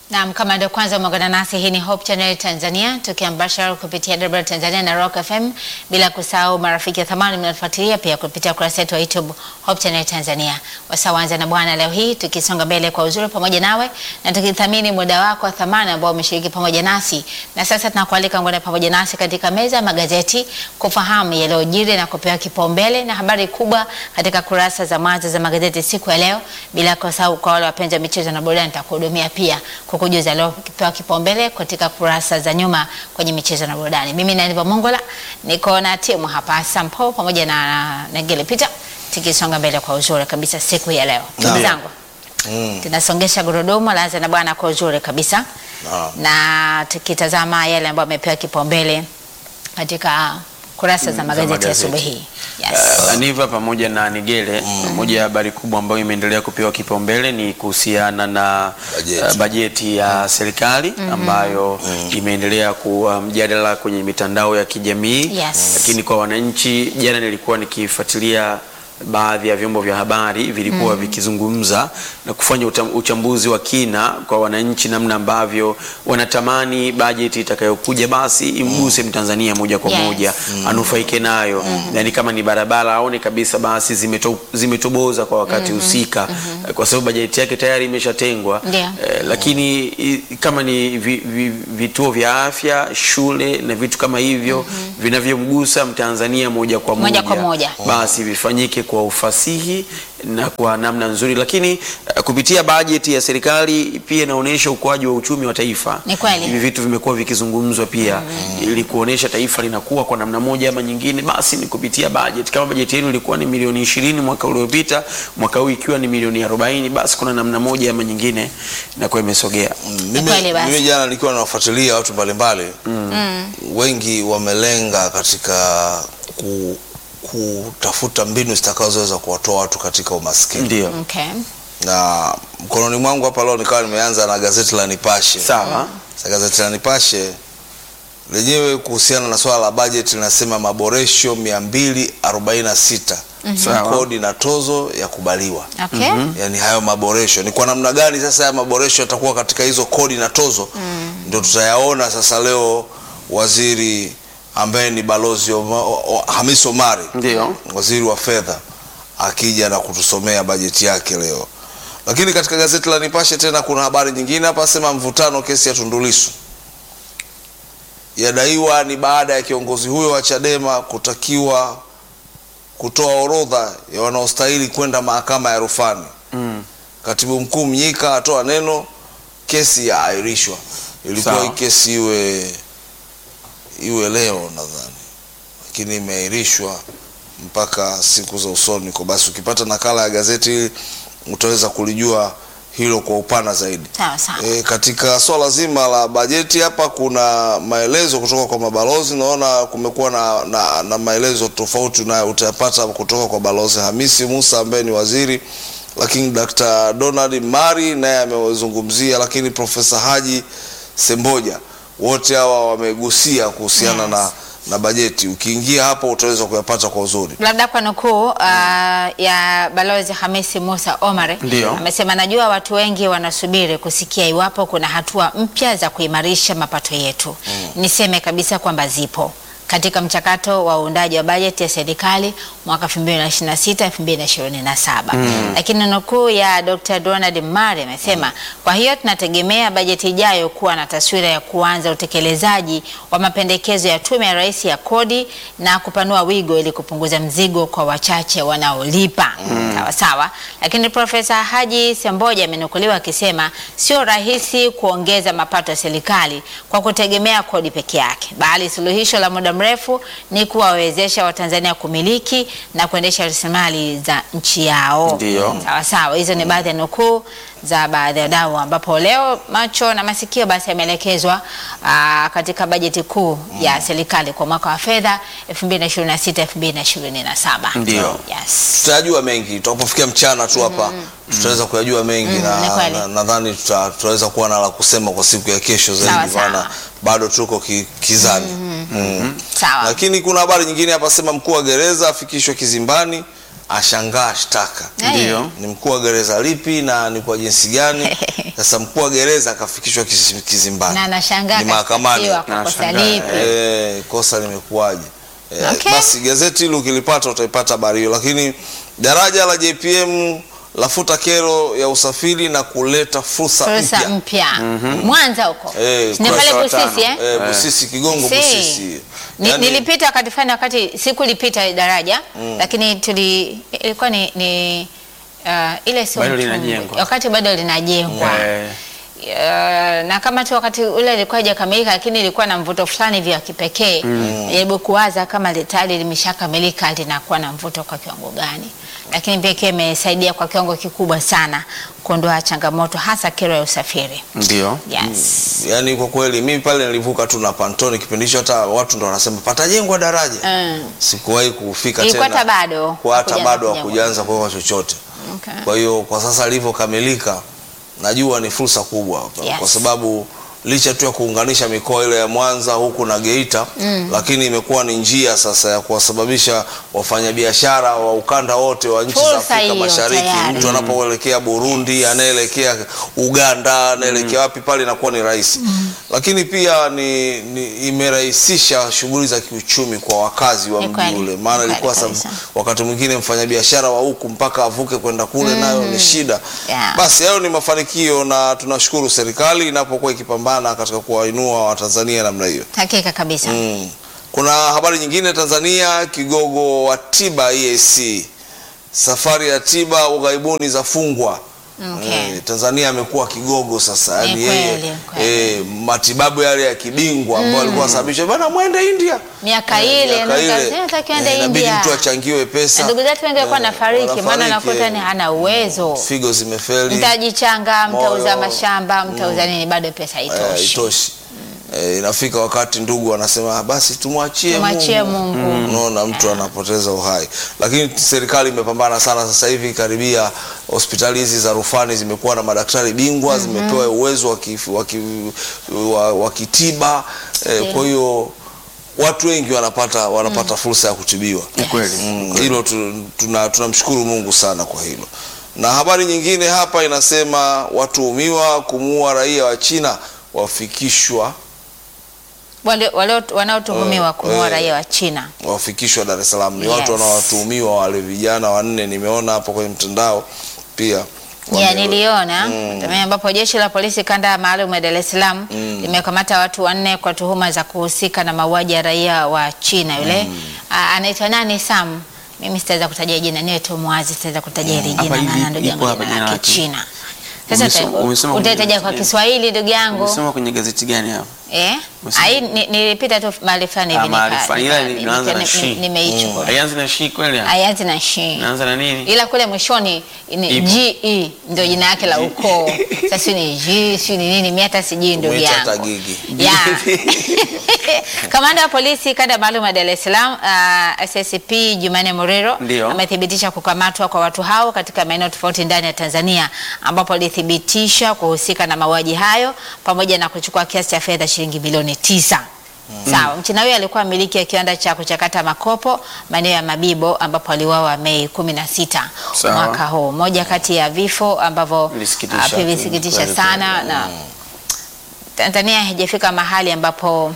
Naam, kama ndio kwanza umeungana nasi, hii ni Hope Channel Tanzania tukiambashara kupitia Debra Tanzania na Rock FM, bila kusahau marafiki wa thamani mnatufuatilia pia kupitia kurasa yetu wa YouTube Hope Channel Tanzania. Wasawanza na Bwana, leo hii tukisonga mbele kwa uzuri pamoja nawe na tukithamini muda wako wa thamani ambao umeshiriki pamoja nasi, na sasa tunakualika ngone pamoja nasi katika meza ya magazeti kufahamu yaliyojiri na kupewa kipaumbele na habari kubwa katika kurasa za mwanzo za magazeti siku ya leo, bila kusahau kwa wale wapenzi wa michezo na burudani nitakuhudumia pia kukujuza leo kipewa kipaumbele katika kurasa za nyuma kwenye michezo na burudani. Mimi ni Aniva Mongola, niko na timu hapa Sampo pamoja na Negele Peter, tukisonga mbele kwa uzuri kabisa siku ya leo. Ndugu Naam. zangu, Mm. tunasongesha gurudumu laanza na bwana kwa uzuri kabisa Naam. na tukitazama yale ambayo amepewa kipaumbele katika kurasa za magazeti ya magazeti. asubuhi hii. Yes. Uh, Aniva pamoja na Nigele, moja ya habari kubwa ambayo imeendelea kupewa kipaumbele ni kuhusiana na Bajeti. uh, bajeti ya serikali ambayo imeendelea kuwa mjadala kwenye mitandao ya kijamii Yes. lakini kwa wananchi, jana nilikuwa nikifuatilia baadhi ya vyombo vya habari vilikuwa vikizungumza na kufanya utam- uchambuzi wa kina kwa wananchi, namna ambavyo wanatamani bajeti itakayokuja basi imguse Mtanzania moja kwa Yes. moja anufaike nayo yani kama ni barabara aone kabisa basi zimeto, zimetoboza kwa wakati husika kwa sababu bajeti yake tayari imeshatengwa Ndio. eh, lakini i, kama ni vi, vi, vituo vya afya shule na vitu kama hivyo vinavyomgusa mtanzania moja kwa Moja moja, kwa moja. basi vifanyike kwa ufasihi na kwa namna nzuri lakini eh, kupitia bajeti ya serikali pia inaonyesha ukuaji wa uchumi wa taifa Ni kweli. hivi vitu vimekuwa vikizungumzwa pia ili kuonesha taifa linakuwa kwa namna moja ama nyingine, basi ni kupitia bajeti. Kama bajeti yenu ilikuwa ni milioni ishirini mwaka uliopita, mwaka huu ikiwa ni milioni arobaini, basi kuna namna moja ama nyingine inakuwa imesogea. Mimi, kweli basi. mimi jana nilikuwa nawafuatilia watu mbalimbali wengi wamelenga katika ku, kutafuta mbinu zitakazoweza kuwatoa watu katika umaskini Ndio, Okay. na mkononi mwangu hapa leo nikawa nimeanza na gazeti la Nipashe. sawa. Sasa gazeti la Nipashe lenyewe kuhusiana na swala la bajeti linasema maboresho 246 Sawa. kodi na tozo ya kubaliwa. Okay. Yaani hayo maboresho ni kwa namna gani sasa haya maboresho yatakuwa katika hizo kodi na tozo ndio tutayaona sasa leo waziri ambaye ni balozi Oma- o- o- Hamis Omari Ndio. waziri wa fedha akija na kutusomea bajeti yake leo. Lakini katika gazeti la Nipashe tena kuna habari nyingine hapa, sema mvutano kesi ya Tundu Lissu yadaiwa ni baada ya kiongozi huyo wa Chadema kutakiwa kutoa orodha ya wanaostahili kwenda mahakama ya rufani. Mm. Katibu mkuu Mnyika atoa neno, kesi yaahirishwa. Ilikuwa Sawa. hii kesi iwe iwe leo nadhani, lakini imeahirishwa mpaka siku za usoni. Kwa basi, ukipata nakala ya gazeti hili utaweza kulijua hilo kwa upana zaidi. Sawa sawa. E, katika swala zima la bajeti hapa kuna maelezo kutoka kwa mabalozi. Naona kumekuwa na, na, na maelezo tofauti na utayapata kutoka kwa balozi Hamisi Musa ambaye ni waziri, lakini Dr. Donald Mari naye amezungumzia, lakini Profesa Haji Semboja, wote hawa wamegusia kuhusiana Yes. na, na bajeti. Ukiingia hapo utaweza kuyapata kwa uzuri. Labda kwa nukuu uh, ya Balozi Hamisi Musa Omar Ndio. amesema, najua watu wengi wanasubiri kusikia iwapo kuna hatua mpya za kuimarisha mapato yetu. Niseme kabisa kwamba zipo katika mchakato wa uundaji wa bajeti ya serikali mwaka 2026 2027. Lakini nukuu ya Dr. Donald Mare amesema, kwa hiyo tunategemea bajeti ijayo kuwa na taswira ya kuanza utekelezaji wa mapendekezo ya Tume ya Rais ya Kodi na kupanua wigo ili kupunguza mzigo kwa wachache wanaolipa. Sawa sawa. Lakini Profesa Haji Semboja amenukuliwa akisema sio rahisi kuongeza mapato ya serikali kwa kutegemea kodi peke yake, bali suluhisho la muda mrefu ni kuwawezesha Watanzania kumiliki na kuendesha rasilimali za nchi yao. Ndio. Sawa sawa, hizo ni baadhi ya nukuu za baadhi ya wadau, ambapo leo macho na masikio basi yameelekezwa ah, katika bajeti kuu ya serikali kwa mwaka wa fedha 2026 2027. Ndio. Yes. tutajua mengi tutakapofikia mchana tu hapa tutaweza kuyajua mengi Mm, ni na kweli. na- nadhani tuta, tutaweza kuwa na la kusema kwa siku ya kesho Sawa, zaidi sawa. maana bado tuko ki, kizani mm. Sawa. lakini kuna habari nyingine hapa sema mkuu wa gereza afikishwa kizimbani ashangaa shtaka Eh. Ndio. ni mkuu wa gereza lipi na ni kwa jinsi gani? Sasa mkuu wa gereza akafikishwa kizi- kizimbani, na anashangaa ni mahakamani. kashtakiwa kwa kosa Anashangaa, lipi? Eh, kosa limekuwaje? Eh, Okay. Basi gazeti hili ukilipata utaipata habari hiyo, lakini daraja la JPM lafuta kero ya usafiri na kuleta fursa fursa mpya. mpya Mwanza huko Eh, ni pale kurasa wa Busisi tano. eh? Eh, Busisi Kigongo Si. Busisi. Ni, Yaani- nilipita wakati fulani wakati sikulipita daraja lakini tuli ilikuwa ni, ni uh, ile sio Bado mtumbwi. linajengwa. wakati bado linajengwa Eh, Uh, na kama tu wakati ule ilikuwa haijakamilika lakini ilikuwa na mvuto fulani hivi wa kipekee jaribu kuwaza kama tayari limeshakamilika linakuwa na mvuto kwa kiwango gani lakini pia ikiwa imesaidia kwa kiwango kikubwa sana kuondoa changamoto hasa kero ya usafiri ndio. yes. Yaani kwa kweli mimi pale nilivuka tu na Pantoni kipindi hicho, hata watu ndo wanasema patajengwa daraja. Mm. Sikuwahi kufika Ilikuwa tena, hata bado kwa hata hakujaanza bado kujengwa. hakujaanza kuwekwa chochote. Okay. Kwa hiyo kwa sasa ilivyokamilika, najua ni fursa kubwa Yes. kwa sababu licha tu ya kuunganisha mikoa ile ya Mwanza huku na Geita lakini imekuwa ni njia sasa ya kuwasababisha wafanyabiashara wa ukanda wote wa nchi za Fursa Afrika hiyo Mashariki, tayari. mtu anapoelekea Burundi, anaelekea Uganda, anaelekea wapi pale inakuwa ni rahisi. Lakini pia ni, ni imerahisisha shughuli za kiuchumi kwa wakazi wa Ni mji kweli, ule, ni maana kweli ilikuwa sa- kabisa. wakati mwingine mfanyabiashara wa huku mpaka avuke kwenda kule nayo ni shida. Yeah. Basi hayo ni mafanikio na tunashukuru serikali inapokuwa ikipambana katika kuwainua Watanzania namna hiyo. hakika kabisa Mm. Kuna habari nyingine Tanzania, kigogo wa tiba EAC, safari ya tiba ughaibuni zafungwa. Okay. Eh, Tanzania amekuwa kigogo sasa, Ni yani kweli, yeye kweli. eh, matibabu yale ya kibingwa ambayo alikuwa anasababisha bana mwende India Miaka Eh, ile, miaka ile. ndio takiwa ende Eh, inabidi India. mtu achangiwe pesa. Na ndugu zetu wengi walikuwa Eh, nafariki maana wanafariki, nakuta eh. ni hana uwezo figo zimefeli mtajichanga mtauza Moyo. mashamba mtauza nini bado pesa Eh, haitoshi haitoshi. Eh, inafika wakati ndugu anasema "Ah, basi tumwachie Tumwachie Mungu. Unaona mtu anapoteza uhai, lakini serikali imepambana sana sasa hivi. Karibia hospitali hizi za rufani zimekuwa na madaktari bingwa, zimepewa uwezo wa kif- wa ki- wa- wa kitiba eh, Ndio. kwa hiyo watu wengi wanapata wanapata fursa ya kutibiwa. Ni kweli. Mm, hilo tu- tuna- tunamshukuru Mungu sana kwa hilo. Na habari nyingine hapa inasema watuhumiwa kumuua raia wa China wafikishwa wale wale wanaotuhumiwa Eh, kumuua eh. raia wa China wafikishwa Dar es Salaam. Ni Yes. watu wanaowatuhumiwa wale vijana wanne, nimeona hapo kwenye mtandao pia ya Wame- niliona Mm. mm. ambapo jeshi la polisi kanda maalum ya Dar es Salaam limekamata watu wanne kwa tuhuma za kuhusika na mauaji ya raia wa China yule Ah, anaitwa nani Sam mimi sitaweza kutaja jina niwe tu mwazi sitaweza kutaja hili Hapa jina hivi maana ndugu ipo yangu hapa jina jina lake lake. China sasa Umesoma- uta- umesoma kwenye utataja kwa gazeti Kiswahili ndugu yangu Umesoma kwenye gazeti gani hapo? eh Umesoma- ai ni- nilipita tu mahali fulani Ah, hivi mahali nika- fulani. Ila nika- inaanza na nika- shi. nimeichukua Haianzi na shi kweli? hapo? Haianzi na shi Inaanza na nini? ila kule mwishoni ni Ipo. GE ndio jina yake la ukoo. Sasa si ni G si ni nini, mimi hata sijui ndugu Mwita hata yangu. gigi. Yeah. Kamanda wa polisi kanda maalum ya Dar es Salaam uh, SSP Jumane Morero Ndio. amethibitisha kukamatwa kwa watu hao katika maeneo tofauti ndani ya Tanzania ambapo alithibitisha kuhusika na mauaji hayo pamoja na kuchukua kiasi cha fedha shilingi bilioni tisa. Sawa, mchina huyo alikuwa mmiliki ya kiwanda cha kuchakata makopo maeneo ya Mabibo ambapo aliuawa Mei kumi na sita Sawa. mwaka huu. Moja kati ya vifo ambavyo Vilisikitisha ah, pia tu, vilisikitisha kweli sana kweli. na Tanzania haijafika mahali ambapo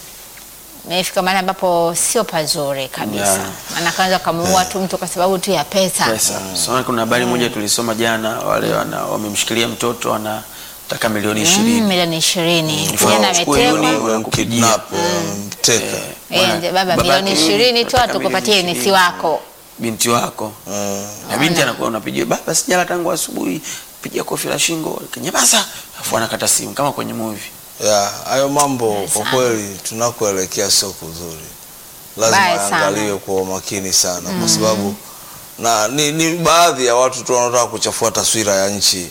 imefika mahali ambapo sio pazuri kabisa. Yeah. Maana kwanza kamuua tu mtu kwa sababu tu ya pesa. Pesa. So, kuna habari moja tulisoma jana, wale wana wamemshikilia mtoto anataka milioni Mm, ishirini. milioni ishirini. Mm. Kijana Wachukue ametekwa. yuni- Wamemkidnap, wamemteka. Eh, Bwana, ndio baba babake milioni ishirini tu nataka atukupatie milioni unisi ishirini. wako. Binti wako Eh, na binti anakuwa unapigia baba, sijala tangu asubuhi, pigia kofi la shingo, kinyamaza, afu anakata simu kama kwenye movie. ya hayo mambo Mbaya kwa sana. kweli tunakoelekea sio kuzuri, lazima Mbaya sana. yaangaliwe kwa umakini sana, kwa sababu na ni, ni baadhi ya watu tu wanaotaka kuchafua taswira ya nchi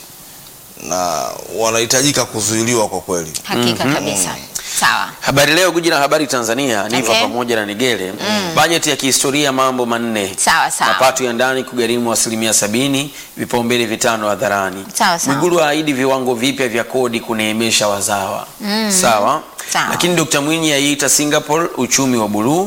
na wanahitajika kuzuiliwa kwa kweli. Hakika kabisa. Sawa. Habari Leo, guji la habari Tanzania, Niva Okay. pamoja na Nigele. Bajeti ya kihistoria, mambo manne. Sawa sawa. Mapato ya ndani kugharimu asilimia sabini, vipaumbele vitano hadharani. Sawa, sawa. Mwigulu aahidi viwango vipya vya kodi kuneemesha wazawa. Sawa. Sawa. Lakini Dr. Mwinyi aiita Singapore uchumi wa buluu,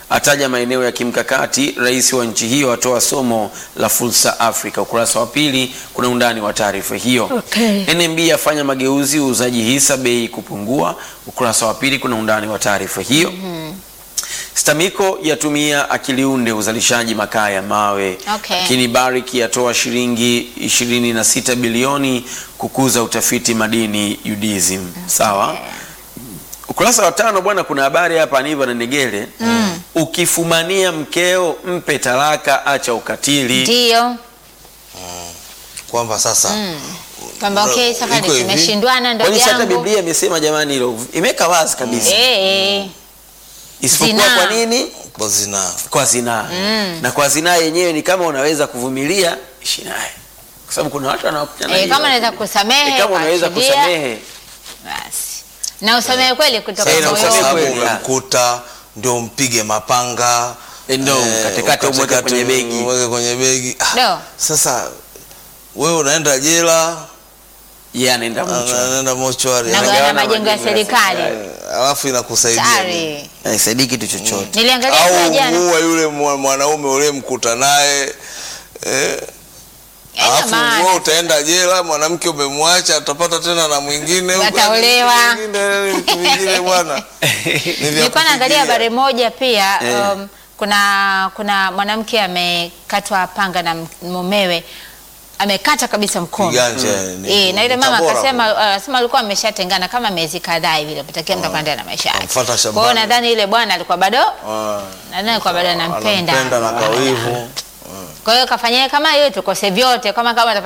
ataja maeneo ya kimkakati. Rais wa nchi hiyo atoa somo la fursa Afrika. Ukurasa wa pili kuna undani wa taarifa hiyo. Okay. NMB afanya mageuzi uuzaji hisa bei kupungua. Ukurasa wa pili kuna undani wa taarifa hiyo. Stamiko yatumia akiliunde uzalishaji makaa ya mawe. Okay. Lakini Barrick yatoa shilingi 26 bilioni kukuza utafiti madini UDSM. Sawa. Ukurasa wa tano bwana, kuna habari hapa Aniva na Negele. Ukifumania mkeo mpe talaka, acha ukatili. Ndiyo kwamba sasa kwamba okay, safari Iko hivi. tumeshindwana ndugu Kwani si hata yangu. Biblia imesema jamani, hilo imeweka wazi kabisa, Eh, eh. isipokuwa Zinaa. kwa nini? kwa zinaa Kwa zinaa. Na kwa zinaa yenyewe ni kama unaweza kuvumilia, ishi naye, kwa sababu kuna watu wanakuja na Eh, hiyo. kama unaweza kusamehe, Eh, kama unaweza kuachilia, kusamehe basi na usamehe kweli kutoka Eh, na kwa usamehe moyoni. sababu kweli, ya. umemkuta ndio mpige mapanga Eh, ndio, eh, katikati umweke ukatikati kwenye begi. umweke kwenye begi Ah, Ndio. sasa wewe unaenda jela yeye anaenda mchwa. anaenda mochwari Na Anagawana gawanya majengo ya majengo ya serikali. alafu inakusaidia nini? Sari. Haisaidii kitu chochote. Niliangalia kwa au jana. muue yule mwa- mwanaume uliyemkuta naye eh, Haina alafu maana. wewe utaenda jela, mwanamke umemwacha, atapata tena na mwingine huko, Wataolewa. vingine, vitu vingine bwana Ni vya Nilikuwa naangalia kufikiria. habari moja pia Eh. um, kuna kuna mwanamke amekatwa panga na m- mumewe amekata kabisa mkono Kiganja, ni- Eh, na yule mama Tabora akasema anasema alikuwa ameshatengana kama miezi kadhaa hivi ilipitakia mtu akaendelea na maisha yake. Amfuata Kwa hiyo shambani. nadhani ile bwana alikuwa bado Ah, nadhani alikuwa bado anampenda. anampenda na kawivu Kwa hiyo kafanyia kama hiyo tukose vyote kama kama